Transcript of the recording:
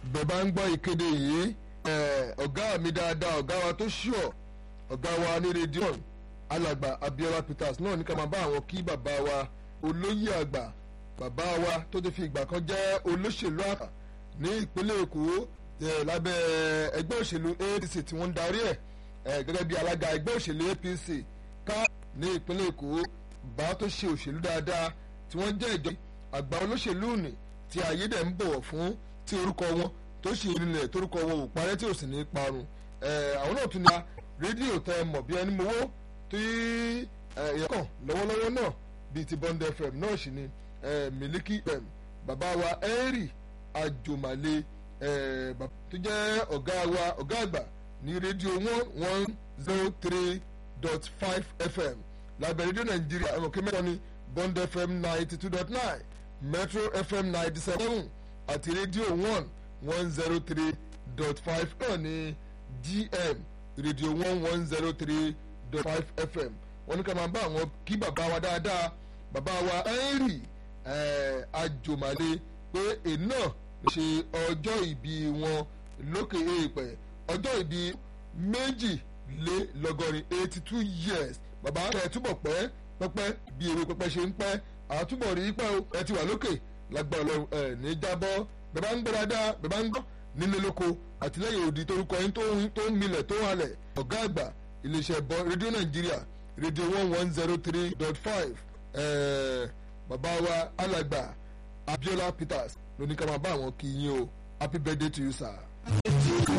bẹ́ẹ̀ bá ń gbọ́ ìkéde yìí ọ̀gá mi dáadáa ọ̀gá wa tó ṣùọ̀ ọ̀gá wa ní rédíò alàgbà Abiola Peters náà ní ká máa bá àwọn kí bàbá wa olóyè àgbà bàbá wa tó ti fi ìgbà kan jẹ́ olóṣèlú àkà ní ìpínlẹ̀ Èkó lábẹ́ ẹgbẹ́ òṣèlú APC tí wọ́n ń darí ẹ̀ gẹ́gẹ́ bí alága ẹgbẹ́ òṣèlú APC ká ní ìpínlẹ̀ Èkó bá tó ṣe òṣèlú dáadáa tí wọ́n jẹ́ ìjọ àgbà olóṣèlú nì tí ayé dẹ̀ ń bọ̀wọ̀ fún tí orúkọ wọn tó ṣe ìrìnlẹ̀ torúkọ wọn ò parẹ́ tí ò sì ní parun àwọn náà tún ní rédíò tẹ mọ̀ bí ẹni mowó tí ìyẹ́kàn lọ́wọ́lọ́wọ́ náà bíi ti Bond FM náà sì ni Miliki FM bàbá wa Henry Ajomale tó jẹ́ ọ̀gá wa ọ̀gá àgbà ní rédíò one one zero three dot five FM lábẹ́ rédíò Nàìjíríà ẹ̀rọ kí mẹ́ta ni Bond FM ninety two dot nine Metro FM ninety seven àti rédíò one one zero three dot five náà ní GM rédíò one one zero three dot five FM wọ́n ní ká máa bá àwọn kí bàbá wa dáadáa bàbá wa Henry Ajomale pé èyí náà ṣe ọjọ́ ìbí wọn lókè èèpẹ̀ ọjọ́ ìbí méjìlélọ́gọ́rin eighty two years bàbá ẹ̀ túbọ̀ pẹ́ pẹ́pẹ́ bí ewé pẹ́pẹ́ ṣe ń pẹ́ àtúbọ̀ rí pẹ́ o ẹ ti wà lókè lágbára Ọlọ́run ẹ̀ ní jábọ́ bẹ́ẹ̀ bá ń gbọ́ dáadáa bẹ́ẹ̀ bá ń gbọ́ nílé lóko àtìlẹ́yìn òdì torúkọ yín tó ń milẹ̀ tó halẹ̀ ọ̀gá àgbà iléeṣẹ́ bọ́ rédíò Nàìjíríà rédíò one one zero three dot five bàbá wa alàgbà Abiola Peters lóní ká máa bá àwọn kí yín o happy birthday to you sir.